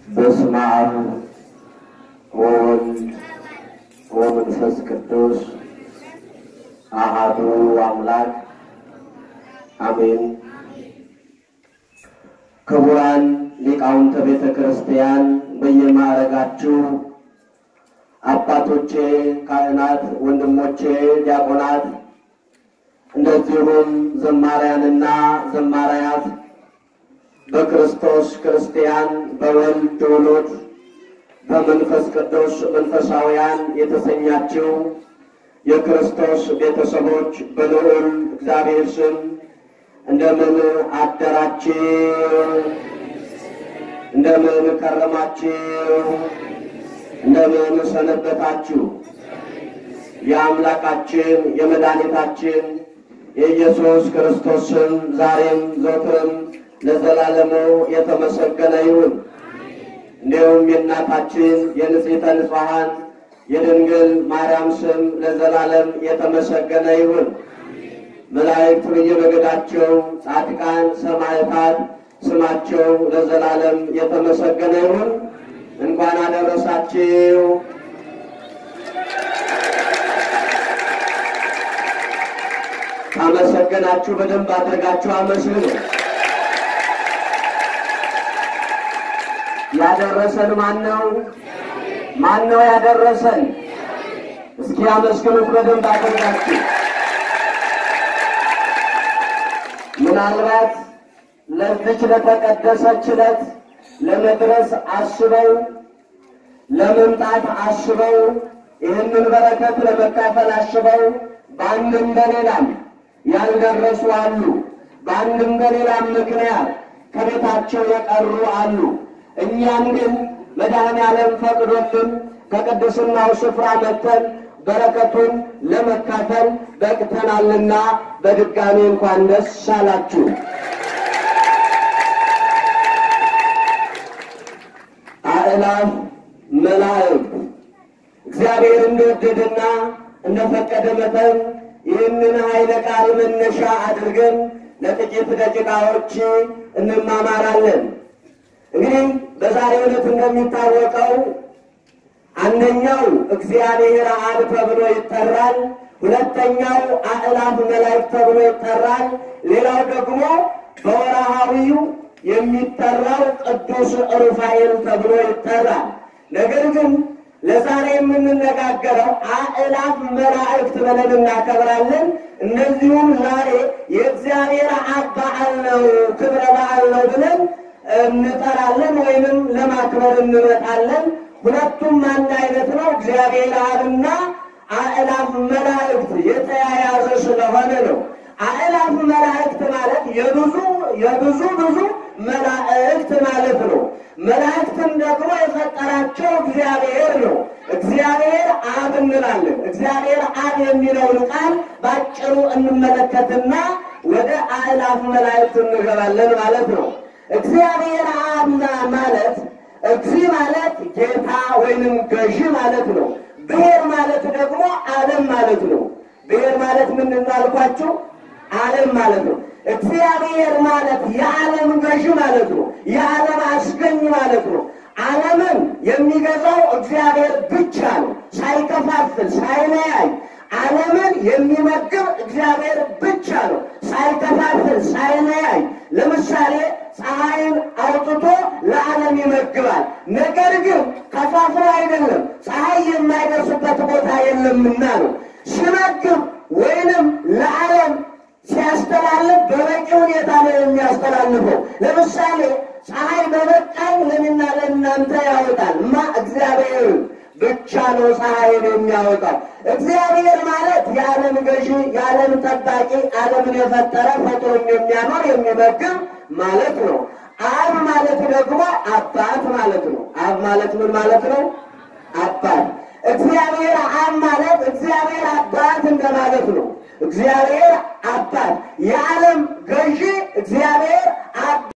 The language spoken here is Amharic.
በስመ አብ ወወልድ ወመንፈስ ቅዱስ አሃዱ አምላክ አሜን። ክቡራን ሊቃውንተ ቤተ ክርስቲያን በየማዕረጋችሁ አባቶቼ ካህናት፣ ወንድሞቼ ዲያቆናት፣ እንደዚሁም ዘማሪያንና ዘማሪያት በክርስቶስ ክርስቲያን በወልድ ውሉድ በመንፈስ ቅዱስ መንፈሳውያን የተሰኛችው የክርስቶስ ቤተሰቦች በልዑል እግዚአብሔር ስም እንደምን አደራችሁ? እንደምን ከረማችሁ? እንደምን ሰነበታችሁ? የአምላካችን የመድኃኒታችን የኢየሱስ ክርስቶስ ስም ዛሬም ዘወትርም ለዘላለሙ የተመሰገነ ይሁን። እንዲሁም የእናታችን የንጽሕተ ንጹሐን የድንግል ማርያም ስም ለዘላለም የተመሰገነ ይሁን። መላእክት በየመገዳቸው፣ ጻድቃን ሰማዕታት ስማቸው ለዘላለም የተመሰገነ ይሁን። እንኳን አደረሳችሁ። ካመሰገናችሁ በደንብ አድርጋችሁ አመስግኑ። ያደረሰን ማን ነው? ማን ነው ያደረሰን? እስኪ አመስግኑት በደንብ አድርጋችሁ። ምናልባት ለዚች ለተቀደሰች ዕለት ለመድረስ አስበው ለመምጣት አስበው ይህንን በረከት ለመካፈል አስበው በአንድም በሌላም ያልደረሱ አሉ። በአንድም በሌላም ምክንያት ከቤታቸው የቀሩ አሉ። እኛም ግን መድኃኔ ዓለም ፈቅዶልን ከቅድስናው ስፍራ መጥተን በረከቱን ለመካፈል በቅተናልና በድጋሚ እንኳን ደስ አላችሁ። አእላፍ መላእክት እግዚአብሔር እንደወደደና እንደፈቀደ መጠን ይህንን ኃይለ ቃል መነሻ አድርገን ለጥቂት ደቂቃዎች እንማማራለን። እንግዲህ በዛሬው ዕለት እንደሚታወቀው አንደኛው እግዚአብሔር አብ ተብሎ ይጠራል። ሁለተኛው አእላፍ መላእክት ተብሎ ይጠራል። ሌላው ደግሞ በወርሃዊው የሚጠራው ቅዱስ ሩፋኤል ተብሎ ይጠራል። ነገር ግን ለዛሬ የምንነጋገረው አእላፍ መላእክት ብለን እናከብራለን። እነዚሁም ዛሬ የእግዚአብሔር አብ በዓል ነው፣ ክብረ በዓል ነው ብለን እንጠራለን ወይንም ለማክበር እንመጣለን። ሁለቱም አንድ አይነት ነው። እግዚአብሔር አብና አእላፍ መላእክት የተያያዘ ስለሆነ ነው። አእላፍ መላእክት ማለት የብዙ የብዙ ብዙ መላእክት ማለት ነው። መላእክትን ደግሞ የፈጠራቸው እግዚአብሔር ነው። እግዚአብሔር አብ እንላለን። እግዚአብሔር አብ የሚለውን ቃል ባጭሩ እንመለከትና ወደ አእላፍ መላእክት እንገባለን ማለት ነው። እግዚአብሔር አብ ማለት እግዚ ማለት ጌታ ወይንም ገዢ ማለት ነው። ብሔር ማለት ደግሞ ዓለም ማለት ነው። ብሔር ማለት ምን እንዳልኳችሁ ዓለም ማለት ነው። እግዚአብሔር ማለት የዓለም ገዢ ማለት ነው። የዓለም አስገኝ ማለት ነው። ዓለምን የሚገዛው እግዚአብሔር ብቻ ነው። ሳይከፋፍል ሳይለያይ ዓለምን የሚመግብ እግዚአብሔር ብቻ ነው። ሳይከፋፍል ሳይለያይ ለምሳሌ ፀሐይን አውጥቶ ለዓለም ይመግባል። ነገር ግን ከፋፍሎ አይደለም፣ ፀሐይ የማይደርስበት ቦታ የለምና ነው። ሲመግብ ወይንም ለዓለም ሲያስተላልፍ በበቂ ሁኔታ ነው የሚያስተላልፈው። ለምሳሌ ፀሐይ በበቃኝ ለእኔና ለእናንተ ያወጣል ማ እግዚአብሔር ብቻ ነው ፀሐይን የሚያወጣው። እግዚአብሔር ማለት የዓለም ገዢ፣ የዓለም ጠባቂ፣ ዓለምን የፈጠረ ፈጥሮም የሚያኖር የሚመግብ ማለት ነው። አብ ማለት ደግሞ አባት ማለት ነው። አብ ማለት ምን ማለት ነው? አባት። እግዚአብሔር አብ ማለት እግዚአብሔር አባት እንደማለት ነው። እግዚአብሔር አባት፣ የዓለም ገዢ እግዚአብሔር